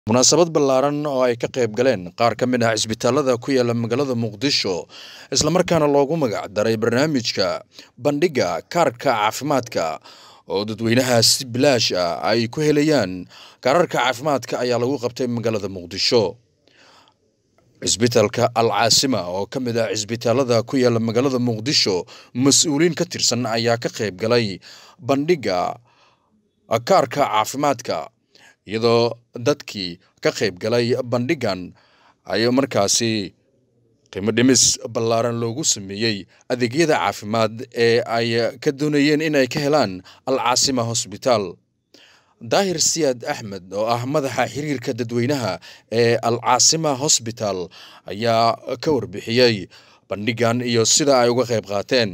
munaasabad ballaaran oo ay ka qayb galeen qaar ka mid ah cisbitaalada ku yaala magaalada muqdisho islamarkaana loogu magac daray barnaamijka bandhigga kaarka caafimaadka oo dadweynaha si bilaash ah ay ku helayaan kaararka caafimaadka ayaa lagu qabtay magaalada muqdisho cisbitaalka al caasima oo ka mid ah cisbitaalada ku yaala magaalada muqdisho mas-uuliin ka tirsan ayaa ka qayb galay bandhigga kaarka caafimaadka iyadoo dadkii ka qayb galay bandhiggan ay markaasi qiimo dhimis ballaaran loogu sameeyey adeegyada caafimaad ee ay ka doonayeen in ay ka helaan al caasima hosbitaal daahir siyaad axmed oo ah madaxa xiriirka dadweynaha ee al caasima hosbital ayaa ka warbixiyey bandhiggan iyo sida ay uga qayb qaateen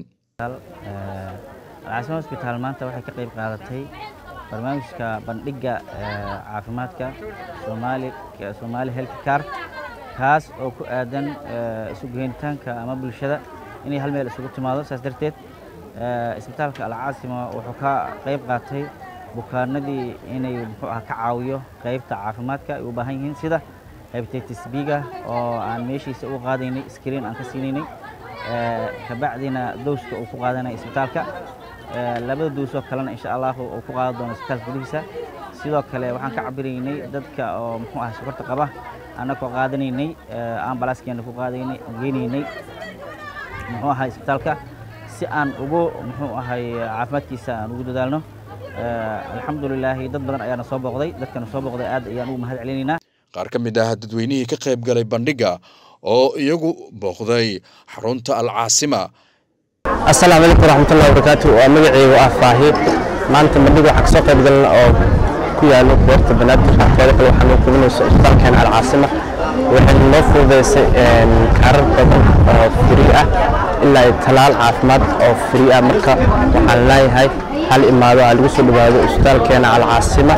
alcaasima hosbitaal maanta waxay ka qayb qaadatay barnaamijka bandhigga caafimaadka somaali health car kaas oo ku aadan isu geynitaanka ama bulshada inay hal meel isugu timaado saas darteed isbitaalka alcaasima wuxuu ka qayb qaatay bukaanadii inay muxuu ah ka caawiyo qaybta caafimaadka ay u baahan yihiin sida hepatitis b-ga oo aan meeshiisa u qaadaynay screen aan ka siinaynay kabacdina dowska uu ku qaadanay isbitaalka labada duusoo kalena insha allahu uu ku qaadan doono isbitaalka gudihiisa sidoo kale waxaan ka cabiraynay dadka oo muxuu ah sokorta qaba annagoo qaadanaynay ambalaaskeena ku qaadaynay geynaynay muxuu ahay isbitaalka si aan ugu muxuu ahay caafimaadkiisa aan ugu dadaalno alxamdulilaahi dad badan ayaana soo booqday dadkana soo booqday aad ayaan ugu mahad celinaynaa qaar ka mid ah dadweynihii ka qayb galay bandhigga oo iyagu booqday xarunta al caasima asalaamu calaykum waraxmatullahi wabarakaatu waa magaceygu ah faahi maanta bandhiga waxaan kasoo qayb galna oo ku yaalo beerta banaadir teeda kale waxaa noo kubinayso isbitaalkeena alcaasima waxayna noo fududaysay kaarar badan oo firi ah ilaa talaal caafimaad oo firi ah marka waxaan leeyahay hal imaado aa lagu soo dhawaado isbitaalkeena alcaasima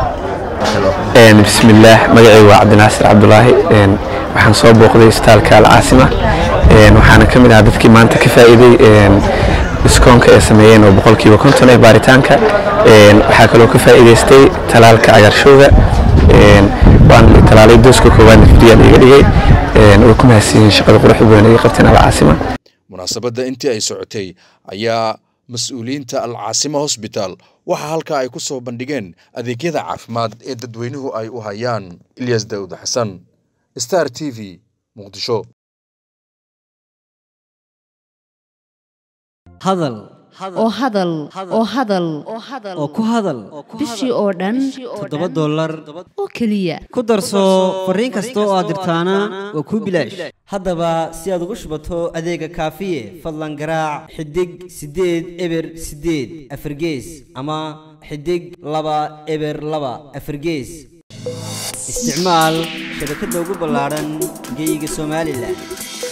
bismillaah magacaygu waa cabdinaasir cabdulaahi waxaan soo booqday isbitaalka alcaasima waxaana ka mid ah dadkii maanta ka faa'iiday diskoonka ay sameeyeen oo boqolkiiba konton ee baaritaanka waxaa kaloo ka faa'iidaystay talaalka cagaarshowga waan talaalay dooska koowaadna firiya iga dhigay way ku mahadsiyiin shaqada quruxda badan ay qabteen alcaasima munaasabadda intii ay socotay ayaa mas-uuliyiinta al caasima hosbitaal waxaa halkaa ay ku soo bandhigeen adeegyada caafimaad ee dadweynuhu ay u hayaan ilyas daawud xasan star t v muqdisho hadal oo hadal oo hadal oo ku hadal bishii oo dhan toddoba dollar oo keliya ku darso fariin kasta oo aad dirtaana waa kuu bilaash haddaba si aad ugu shubato adeega kaafiye fadlan garaac xidig siddeed eber siddeed afargees ama xidig laba eber laba afargees isticmaal shabakadda ugu ballaadhan geeyiga somalilan